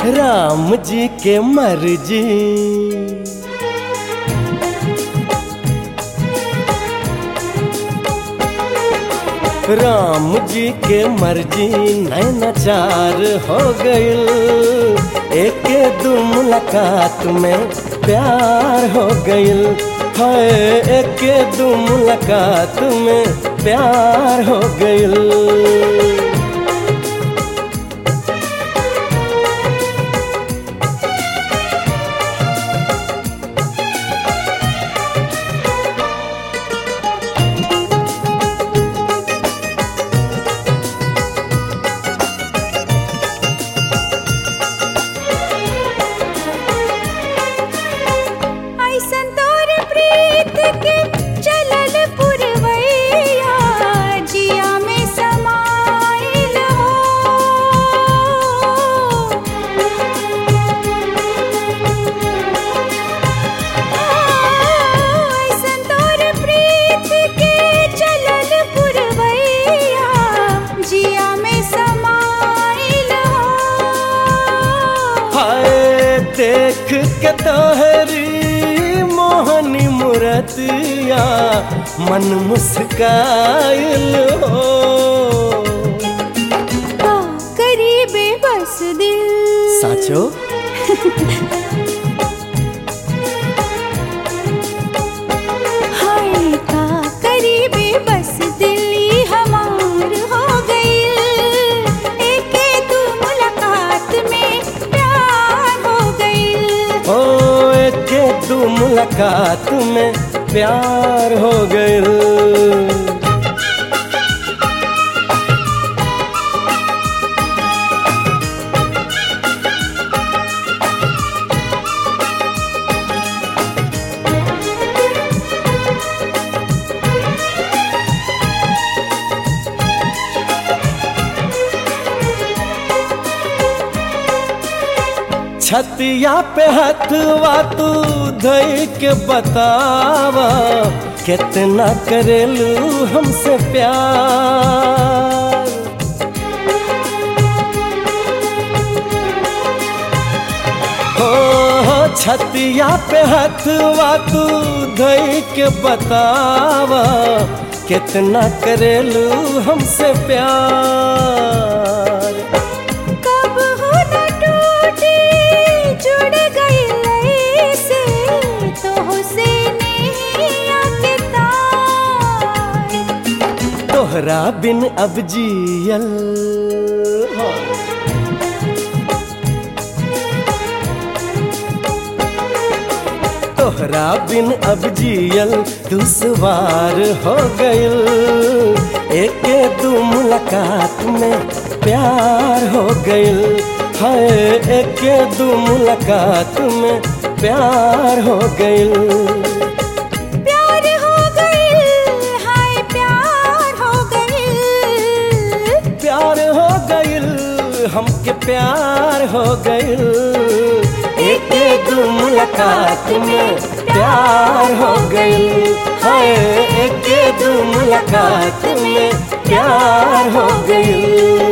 राम जी के मर्जी राम जी के मर्जी नैनाचार हो गइल एक दू मुलाकात में प्यार हो गइल है एक दू मुलाकात में प्यार हो गइल ऐसन तोर प्रीत के चलल पुरवैया जिया में समाइल हो ऐसन तोर प्रीत के चलल पुरवैया जिया में समाइल हो हाय देख के तोहरी मोहनी मूरतिया मन मुस्काइल हो का करीबे बस दिल साचो हाय का करीबे बस दिल्ली हमार हो गई एक दू मुलाकात में प्यार हो गई ओ एक दू मुलाकात में प्यार हो गइल छतिया पे हथवा तू धई के बतावा कितना करेलू हमसे प्यार हो हो छतिया पे हथवा तू धई के बतावा कितना करेलू हमसे प्यार कब हो न टूटे जुड़ गई से तो से नहीं के तार तोहरा बिन अब जियल हो। तोहरा बिन अब जियल दुश्वार हो गइल एक दू मुलाकात में प्यार हो गइल है एक दू मुलाकात में प्यार हो गइल प्यार हो गई हाय प्यार हो गई प्यार हो गइल हमके प्यार हो गइल एक दू मुलाकात में प्यार हो गइल हाय एक दू मुलाकात में प्यार हो गइल